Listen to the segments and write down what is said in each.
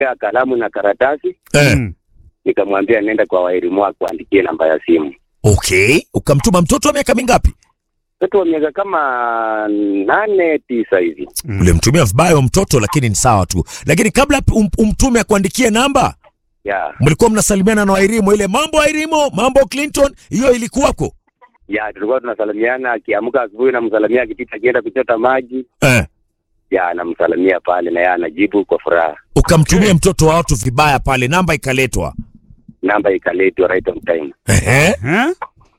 ya kalamu na karatasi, Eh. Mm. nikamwambia nenda kwa waelimu wako kuandikie namba ya simu. Okay, ukamtuma mtoto wa miaka mingapi? Mtoto wa miaka kama nane tisa hivi. Ulimtumia vibaya wa mtoto, lakini ni sawa tu. Lakini kabla um, umtume akuandikie namba, Ya mlikuwa mnasalimiana na Wairimo, ile mambo Wairimo, mambo Clinton, hiyo ilikuwako? ya tulikuwa tunasalimiana, akiamka asubuhi namsalamia, akipita akienda kuchota maji, Eh. ya anamsalamia pale na yeye anajibu kwa furaha. Ukamtumia mtoto wa watu vibaya pale, namba ikaletwa. Namba ikaletwa right on time. Ehe, Eh?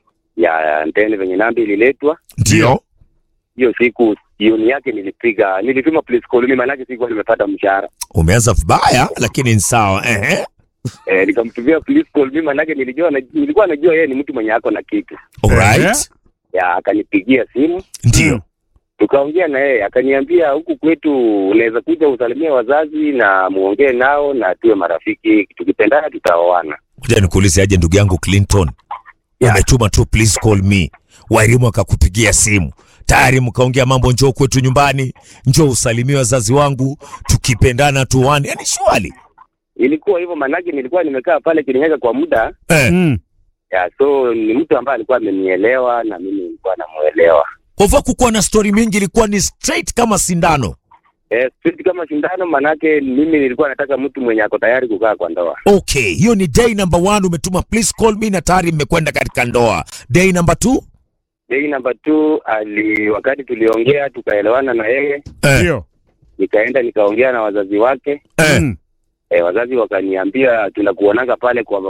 Ya ntene venye namba ililetwa ndio. hiyo siku jioni yake nilipiga nilituma police call mimi, maanake sikuwa nimepata mshahara Umeanza vibaya, lakini ni sawa. Ehe, eh, nikamtumia police call mimi, maanake nilijua na, nilikuwa najua yeye ni mtu mwenye ako na kitu alright, ya akanipigia simu ndio. tukaongea na yeye akaniambia, huku kwetu unaweza kuja usalimie wazazi na muongee nao na tuwe marafiki, tukipendana tutaoana. Ngoja nikuulize aje, ndugu yangu Clinton, Yeah. umetuma tu please call me, Wairimu akakupigia simu tayari, mkaongea mambo, njoo kwetu nyumbani, njoo usalimie wazazi wangu, tukipendana tuane, yani shwali Ilikuwa hivyo, maanake nilikuwa nimekaa pale Kirinyaga kwa muda eh. Mm. ya, so ni mtu ambaye alikuwa amenielewa na mimi nilikuwa namuelewa. Kwa hivyo kukuwa na story mingi, ilikuwa ni straight kama sindano. Eh, straight kama shindano, maanake mimi nilikuwa nataka mtu mwenye ako tayari kukaa kwa ndoa. Okay, hiyo ni day number one, umetuma please call me na tayari mmekwenda katika ndoa. Day number two Day number two, ali wakati tuliongea tukaelewana na yeye, eh. Ndio. nikaenda nikaongea na wazazi wake Eh. Mm. e, wazazi wakaniambia tunakuonaga pale kwa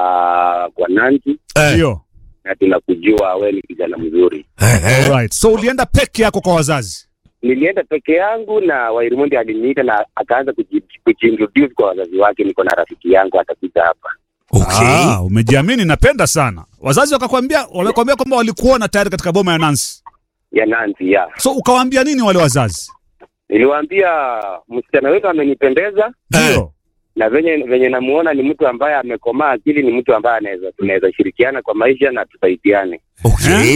kwa kwa Nancy Eh. Ndio. na tunakujua we ni kijana mzuri. Eh, eh. Alright. So ulienda peke yako kwa wazazi? Nilienda peke yangu na Wairimundi aliniita na akaanza kuji- kujiintroduce kwa wazazi wake, niko na rafiki yangu atakuja hapa. Okay. Ah, umejiamini, napenda sana. Wazazi wakakwambia, wamekwambia kwamba walikuona tayari katika boma ya Nancy. ya Nancy ya So ukawaambia nini wale wazazi? niliwaambia msichana wetu amenipendeza Ndio. na venye venye namuona ni mtu ambaye amekomaa akili, ni mtu ambaye anaweza tunaweza shirikiana kwa maisha na tusaidiane Okay.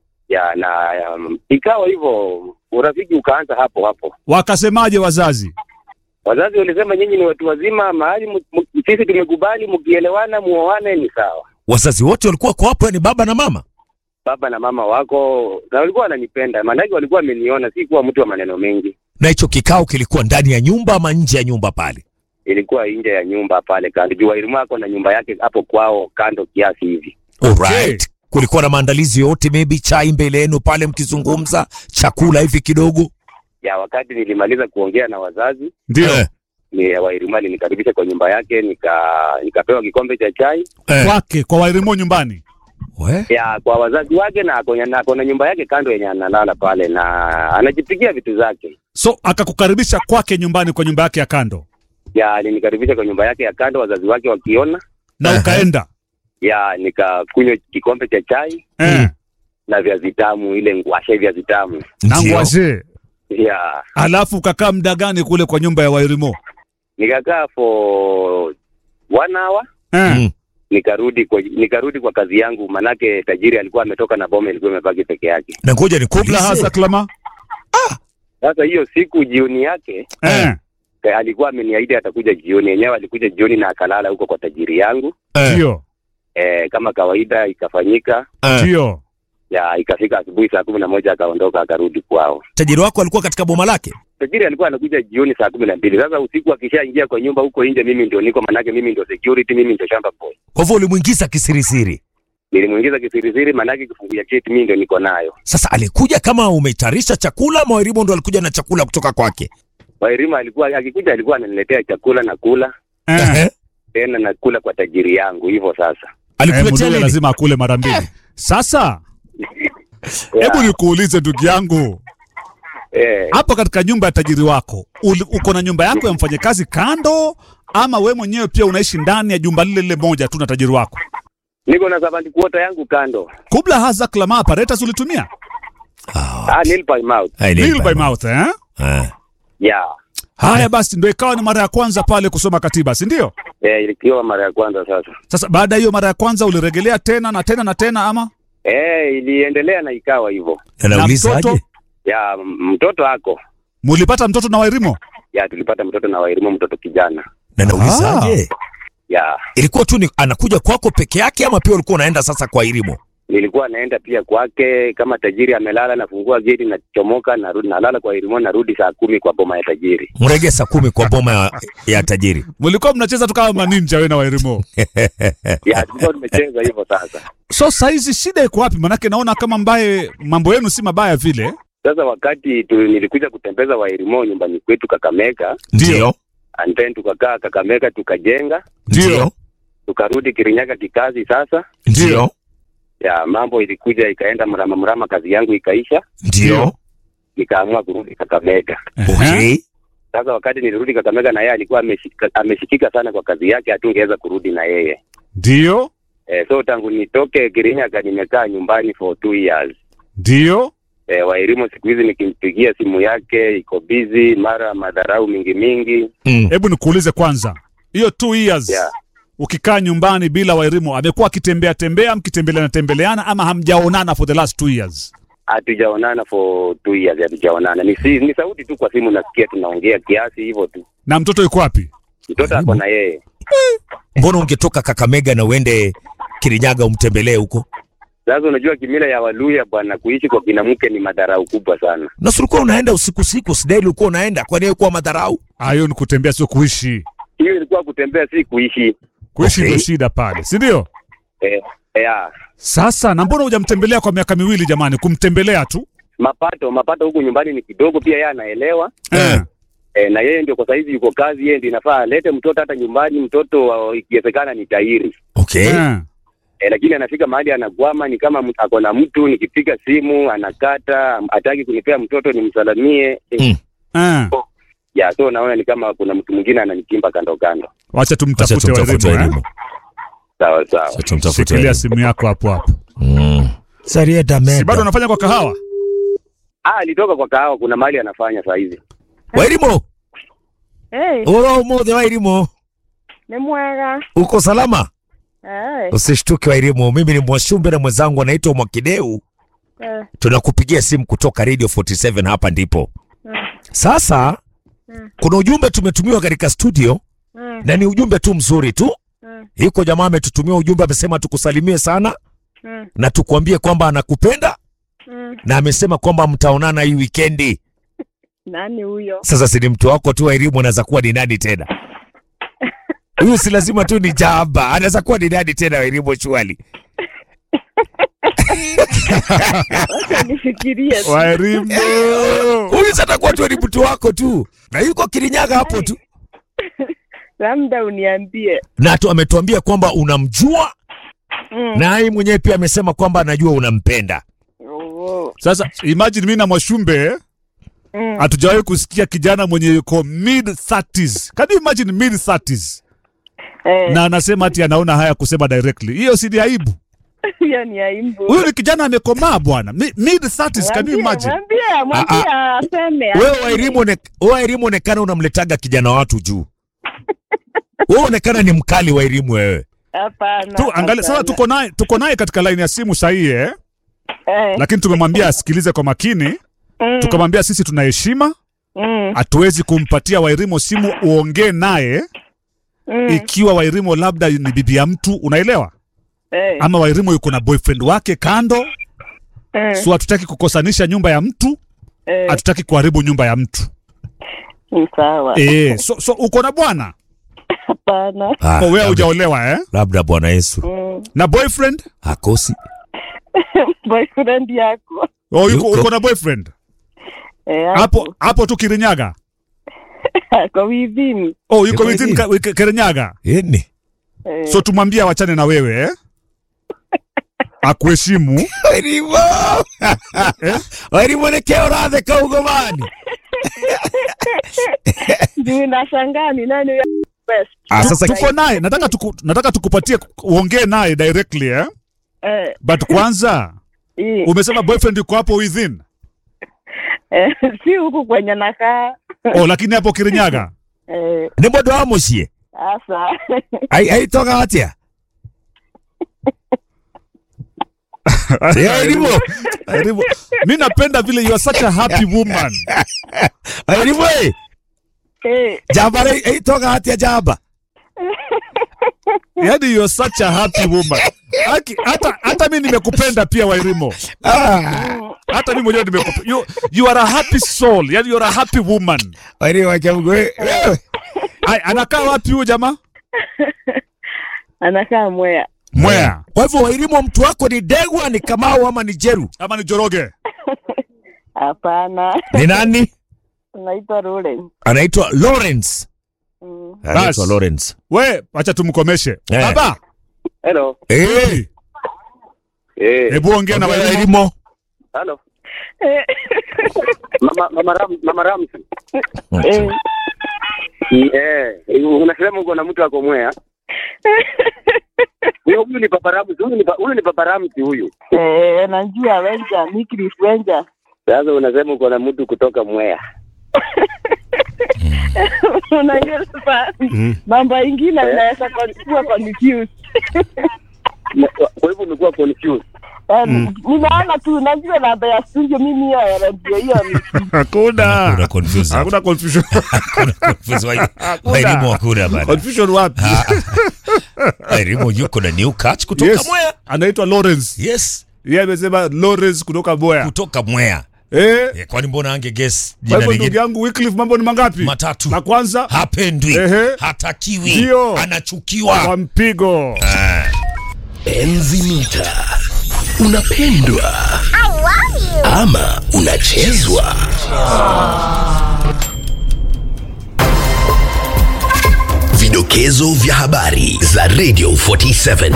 ya na um, ikawa hivyo, urafiki ukaanza hapo hapo. Wakasemaje wazazi? Wazazi walisema nyinyi ni watu wazima, mahali mu- mu- sisi tumekubali, mkielewana muoane ni sawa. Wazazi wote walikuwa kwa hapo, yani baba na mama. Baba na mama wako na walikuwa wananipenda, maanake walikuwa wameniona, si kuwa mtu wa maneno mengi. Na hicho kikao kilikuwa ndani ya nyumba ama nje ya nyumba pale? Ilikuwa nje ya nyumba pale kando, juu Wairimu ako na nyumba yake hapo kwao kando kiasi hivi. Alright. Kulikuwa na maandalizi yote, maybe chai mbele yenu pale mkizungumza, chakula hivi kidogo. Ya wakati nilimaliza kuongea na wazazi Ndio. Eh, ni Wairimu alinikaribisha kwa nyumba yake, nika nikapewa kikombe cha chai eh. Kwake kwa Wairimo nyumbani. We? ya kwa wazazi wake, na ako na ako na nyumba yake kando yenye analala pale, na anajipigia vitu zake. So akakukaribisha kwake nyumbani kwa nyumba yake ya kando. Ya alinikaribisha kwa nyumba yake ya kando, wazazi wake wakiona, Na Aha. ukaenda. ya nikakunywa kikombe cha chai Eh. na viazi tamu, ile ngwashe viazi tamu Na Ndio. ngwashe. ya Alafu ukakaa muda gani kule kwa nyumba ya Wairimo? nikakaa for one hour Eh. Mm. nikarudi kwa nikarudi kwa kazi yangu, manake tajiri alikuwa ametoka na boma ilikuwa imebaki peke yake. Na ngoja Kubla hasa nikuulize. klama. Sasa hiyo siku jioni yake Eh. eh, alikuwa ameniahidi atakuja jioni, yenyewe alikuja jioni na akalala huko kwa tajiri yangu. Eh, Ndio. Eh, kama kawaida ikafanyika, eh. Ndio. ya ikafika asubuhi saa kumi na moja akaondoka akarudi kwao. Tajiri wako alikuwa katika boma lake? Tajiri alikuwa anakuja jioni saa kumi na mbili. Sasa usiku akishaingia kwa nyumba huko nje, mimi ndio niko, manake mimi ndio security, mimi ndio shamba boy. Kwa hivyo ulimwingiza kisirisiri. Nilimuingiza kisirisiri, manake kifungu ya cheti mimi ndio niko nayo. Sasa alikuja kama umetayarisha chakula ama Wairimu ndo alikuja na chakula kutoka kwake? Wairima alikuwa akikuja, alikuwa ananiletea chakula na kula Eh. Ehe. tena na kula kwa tajiri yangu, hivyo sasa. Eh, Alikuletea mdue nini? lazima akule mara mbili. Sasa Ya, hebu nikuulize ndugu yangu, eh, hapo katika nyumba ya tajiri wako uli, uko na nyumba yako ya mfanyakazi kando, ama we mwenyewe pia unaishi ndani ya jumba lile lile moja tu na tajiri wako? niko na servant quarter yangu kando. Kubla haza klama apparatus ulitumia Ah, Ah, nil by mouth. hai, Nil ni- by mouth eh? Eh. Ya. Haya basi, ndio ikawa ni mara ya kwanza pale kusoma katiba, si ndio? Eh, ilikuwa mara ya kwanza sasa. Sasa baada ya hiyo mara ya kwanza uliregelea tena na tena na tena, ama Eh, iliendelea na ikawa hivyo. Na nauliza mtoto? aje? Ya, m- mtoto ako. mulipata mtoto na Wairimo? Ya, tulipata mtoto na Wairimu, mtoto kijana. Na naulizaje? ya Ilikuwa tu ni anakuja kwako peke yake ama pia ulikuwa unaenda sasa kwa Irimo? nilikuwa naenda pia kwake kama tajiri amelala, nafungua geti, nachomoka, narudi, nalala kwa Irimo, narudi saa kumi kwa boma ya tajiri. Mrege saa kumi kwa boma ya, ya tajiri. Mlikuwa mnacheza tu kama maninja wewe na Wairimo. Ya tulikuwa tumecheza hivyo. Sasa So saizi shida iko wapi? Manake naona kama mbaye mambo yenu si mabaya vile. sasa wakati tu, nilikuja kutembeza wa Irimo nyumbani kwetu Kakamega, Ndio. and then tukakaa Kakamega, tukajenga, Ndio. tukarudi Kirinyaga kikazi. Sasa Ndio. ya mambo ilikuja ikaenda mrama mrama, kazi yangu ikaisha, Ndio. nikaamua kurudi Kakamega. Okay. Sasa wakati nilirudi Kakamega, na yeye alikuwa ameshika, ameshikika sana kwa kazi yake, hatungeweza kurudi na yeye Ndio, eh, so tangu nitoke Kirinyaga nimekaa nyumbani for two years. ndio. Eh, Wairimu siku hizi nikimpigia simu yake iko busy, mara madharau mingi mingi. Mm. Hebu nikuulize kwanza, hiyo two years Yeah. ukikaa nyumbani bila Wairimo, amekuwa akitembea tembea, mkitembeleana tembeleana, ama hamjaonana for the last two years? Hatujaonana for two years, hatujaonana. Ni, si, ni sauti tu kwa simu nasikia, tunaongea kiasi hivyo tu. Na mtoto yuko wapi? Mtoto ako na yeye. Mbona ungetoka Kakamega na uende Kirinyaga umtembelee huko? Sasa unajua kimila ya Waluya bwana, kuishi kwa kinamke ni madharau kubwa sana. Na si ulikuwa unaenda usiku siku, sidai ulikuwa unaenda, kwani ilikuwa madharau? Ah, hiyo ni kutembea, sio kuishi. Hiyo ilikuwa kutembea, si kuishi. Kuishi Okay. ndio shida pale, si ndio? Eh, yeah. Sasa na mbona hujamtembelea kwa miaka miwili jamani? Kumtembelea tu Mapato mapato huku nyumbani ni kidogo, pia yeye anaelewa eh. e, na yeye ndio kwa saizi yuko kazi, yeye ndio inafaa alete mtoto hata nyumbani, mtoto wa- ikiwezekana ni tairi Okay. Eh. e, lakini anafika mahali anakwama, ni kama mtu- ako na mtu, nikipiga simu anakata, hataki kunipea mtoto nimsalamie e, Mm. Eh. ya so naona ni kama kuna mtu mwingine ananichimba kando kando. Wacha Acha tumtafute tumtafute Wairimo. Irimo. Eh? Sawa sawa. Acha tumtafute Shikilia Irimo. simu yako hapo hapo. Mm. Sarieta Si bado meda. unafanya kwa kahawa? Ah, alitoka kwa kahawa, kuna mahali anafanya saa hizi. Wairimo, Hey, ora umuthi Wairimo. ni mwega. Uko salama? Hey, Usishtuke Wairimo, mimi ni Mwashumbe na mwenzangu anaitwa Mwakideu. eh, Tunakupigia simu kutoka Radio 47 hapa ndipo. mm, Sasa Mm. kuna ujumbe tumetumiwa katika studio mm, na ni ujumbe tu mzuri tu. mm, Yuko jamaa ametutumia ujumbe, amesema tukusalimie sana mm, na tukuambie kwamba anakupenda mm. na amesema kwamba mtaonana hii wikendi. Nani huyo? Sasa si ni mtu wako tu wa elimu, anaweza kuwa ni nani tena? Huyu si lazima tu ni jamba, anaweza kuwa ni nani tena wa elimu shwali. Wacha nifikirie. tu. Wairimo. Huyu sasa atakuwa tu ni mtu wako tu, na yuko Kirinyaga hapo tu, Labda uniambie. na tu ametuambia kwamba unamjua Mm. na yeye mwenyewe pia amesema kwamba anajua unampenda. Oh, Sasa imagine mimi na Mwashumbe mm. hatujawahi kusikia kijana mwenye yuko mid 30s. Can you imagine mid 30s? Eh, Na anasema ati anaona haya kusema directly. Hiyo si ni aibu? hiyo ni aibu. Huyu ni kijana amekomaa bwana. Mi- Mid 30s, can you Mwambie, imagine? Mwambie, mwambie aseme. Wewe aseme. wa elimu one- wewe wa elimu onekana unamletaga kijana wa watu juu. Wewe onekana ni mkali wa elimu wewe. Hapana. Tu angalia sasa hapana. tuko naye tuko naye katika line ya simu sahihi eh? Eh, Lakini tumemwambia asikilize kwa makini. mm, Tukamwambia sisi tuna heshima, mm, hatuwezi kumpatia Wairimo simu uongee naye mm, ikiwa Wairimo labda ni bibi ya mtu, unaelewa? eh, Ama Wairimo yuko na boyfriend wake kando, eh, so hatutaki kukosanisha nyumba ya mtu, eh, hatutaki kuharibu nyumba ya mtu. ni sawa. Eh, so, so uko na bwana Hapana. Ah, oh, wewe labda, hujaolewa eh? labda Bwana Yesu Mm. Na boyfriend hakosi. Boyfriend yako. oh, yuko, Yuko. uko na boyfriend Eh, hapo hapo tu Kirinyaga. Kwa within. Oh, yuko Yuko within within. Ka- Wik- Kirinyaga. Yeni. Eh, So tumwambie awachane na wewe eh? Akuheshimu. Wairimu. Wairimu nekeo radhe kaugomani. Juu nashangaa ni nani huyo best. Ah, sasa Tuko naye, nataka tuku, nataka tukupatie uongee naye directly eh? Eh, But kwanza hii. umesema boyfriend yuko hapo within. Eh, si huku kwenye nakaa. Oh, lakini hapo Kirinyaga. Eh, ni mundu wa muciĩ Asa. Ai- aitoga atia Wairimu. Karibu. Mi napenda vile you are such a happy woman. Wairimu ĩ Eh, jamba rĩ- aitoga atia jamba yani you're such a happy woman. Haki, hata hata mimi nimekupenda pia Wairimo. Hata mimi mwenyewe nimekupenda. You, you are a happy soul. Yani you're a happy woman. Wairimo wakiamgo wewe. Ai, anakaa wapi huyu jamaa? anakaa Mwea. Mwea Kwa hivyo Wairimo, mtu wako ni Degwa, ni Kamau ama ni Jeru? ama ni Joroge? Hapana, Ni nani? naitwa Lawrence. Anaitwa Lawrence. Mm. Anaitwa Bas. Lawrence. We, acha tumkomeshe. Eh. Baba, Hello. Eh, hey, Eh. hebu ongea na Wairimo. Wairimo. Hello. Mama Mama Ram, Mama Ramsi. Eh, Eh, unasema uko na mtu ako Mwea. Huyo huyu ni Papa Ramsi, huyu ni pa- huyu ni Papa Ramsi huyu. eh, najua Wenja, Wycliffe Wenja. Sasa unasema uko na mtu kutoka Mwea. Unajua sasa mambo ingine inaweza kon- kuwa confused. Na- Kwa hivyo umekuwa confused. Eh, Ninaona tu najua namba ya studio mimi hiyo ya radio hiyo ni Hakuna. Hakuna confusion. Hakuna confusion. Hakuna confusion. Wai- Wairimo hakuna bana. Confusion wapi? Wairimo yuko na new catch kutoka Yes. Mwea. Anaitwa Lawrence. Yes, Yeye amesema Lawrence kutoka Boya. kutoka Mwea. Eh, Eh, Kwani mbona ange guess kwa jina hivyo ndugu lingine? yangu Wycliffe mambo ni mangapi? Matatu. La kwanza Hapendwi, Ehe. hatakiwi, Ndio. anachukiwa. kwa mpigo. Enzi mita unapendwa ama unachezwa vidokezo vya habari za radio 47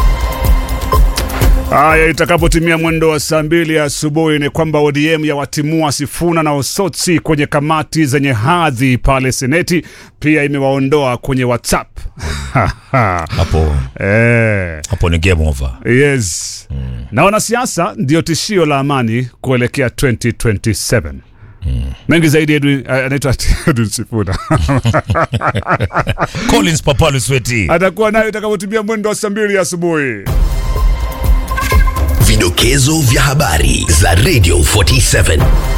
Haya, itakapotimia mwendo wa saa mbili asubuhi ni kwamba ODM ya watimua Sifuna na Osotsi kwenye kamati zenye hadhi pale Seneti, pia imewaondoa kwenye WhatsApp. Hapo eh, hapo ni game over. yes. Na wanasiasa ndio tishio la amani kuelekea 2027. Mengi zaidi Edwin, eh, anaitwa Edwin Sifuna Collins Papalu Sweti. atakuwa nayo itakapotimia mwendo wa saa mbili asubuhi. vidokezo vya habari za radio 47